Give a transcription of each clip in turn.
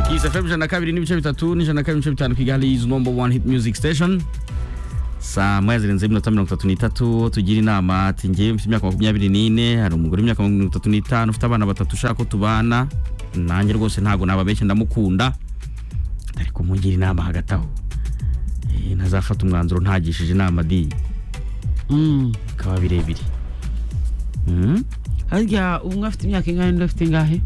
Kiss FM ijana na kabiri n'ibice bitatu n'ijana na kabiri n'ibice bitanu Kigali is number one hit music station saa moya zirenze iminota mirongo itatu n'itatu tugira inama ati ngewe mfite imyaka makumyabiri n'ine hari umugore w'imyaka mirongo itatu n'itanu ufite abana batatu ushaka ko tubana nanjye rwose ntabwo nababeshya ndamukunda ariko mungira inama hagati aho Eh, ntazafata umwanzuro ntagishije inama di Mm. bikaba birebire Mm. harya umwe afite imyaka ingahe undi afite ingahe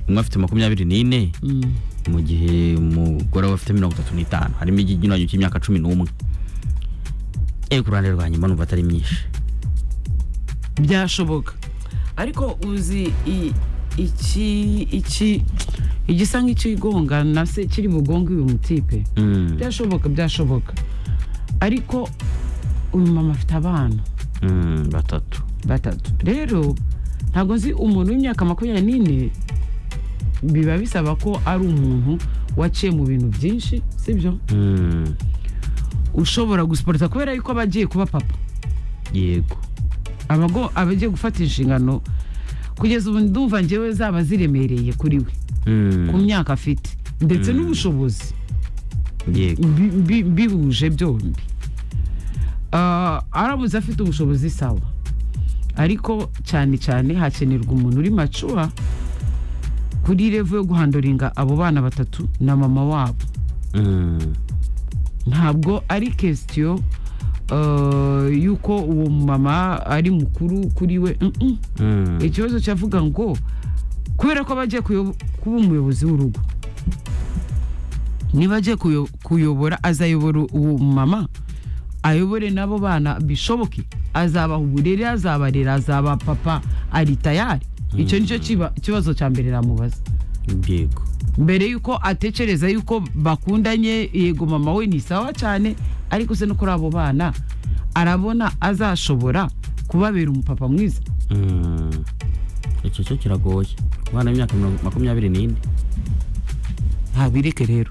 umwe afite makumyabiri n'ine Mm. mu gihe umugore we afite mirongo itatu n'itanu harimo ikinyuranyo cy'imyaka cumi n'umwe ewe ku ruhande rwa nyuma numva atari myinshi byashoboka ariko uzi i- iki iki igisa nk'ikigonga na se kiri bugonge uyu mutipe Mm, byashoboka byashoboka ariko uyu mama afite abana mm, batatu batatu rero ntabwo nzi umuntu w'imyaka makumyabiri n'ine biba bisaba ko ari umuntu waciye mu bintu byinshi sibyo Mm, ushobora gusiporota kubera yuko aba agiye kuba papa yego aba ago- aba agiye gufata inshingano kugeza ubu ndumva ngewe zaba ziremereye kuri we Mm, ku myaka afite ndetse Mm. n'ubushobozi yego bi- bi- bihuje byombi Ah, arabuze afite ubushobozi sawa ariko cyane cyane hakenerwa umuntu uri macuwa kuri revo yo guhandoringa abo bana batatu na mama wabo Mm, ntabwo ari kesitiyo y'uko uwo mama ari mukuru kuri we Mm-mm. mm, ikibazo cyavuga ngo kubera ko bagiye kuyo- kuba umuyobozi w'urugo niba agiye kuyo- kuyobora azayobora uwo mama ayobore n'abo bana bishoboke azabaha uburere azabarera azaba papa ari tayari icyo nicyo kiba- kibazo cya mbere namubaza yego mbere yuko atekereza yuko bakundanye yego mama we ni sawa cyane ariko se no kuri abo bana arabona azashobora kubabera umupapa mwiza Mm, icyo cyo kiragoye umwana w'imyaka mirongo- makumyabiri n'ine ntabireke rero